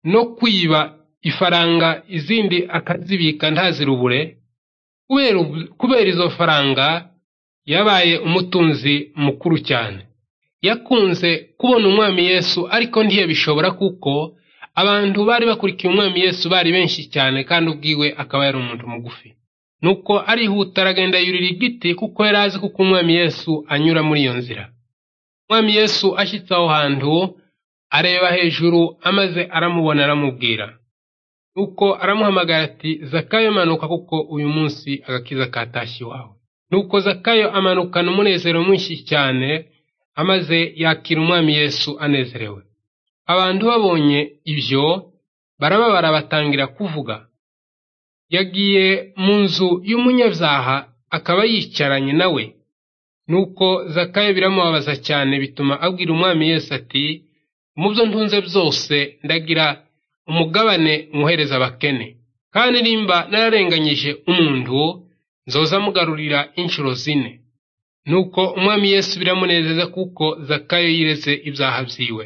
no kwiba ifaranga izindi akazibika ntazirubure kubera izo faranga yabaye umutunzi mukuru cyane yakunze kubona umwami yesu ariko ntiyabishobora kuko abantu bari bakurikiye umwami yesu bari benshi cyane kandi ubwiwe akaba yari umuntu mugufi nuko arihuta aragenda yurira igiti kuko yari azi kuko umwami yesu anyura muri iyo nzira umwami yesu ashyitse aho hantu areba hejuru amaze aramubona aramubwira nuko aramuhamagara ati zakayo manuka kuko uyu munsi agakiza katashye iwawe nuko zakayo amanukana umunezero mwinshi cyane amaze yakira umwami yesu anezerewe abantu babonye ibyo barababara batangira kuvuga yagiye mu nzu y'umunyabyaha akaba yicaranye nawe nuko zakayo biramubabaza cyane bituma abwira umwami yesu ati mu byo ntunze byose ndagira umugabane mwohereza abakene kandi nimba nararenganyije umuntu nzoza mugarurira inshuro zine nuko umwami yesu biramunezeza kuko zakayo yireze ibyaha byiwe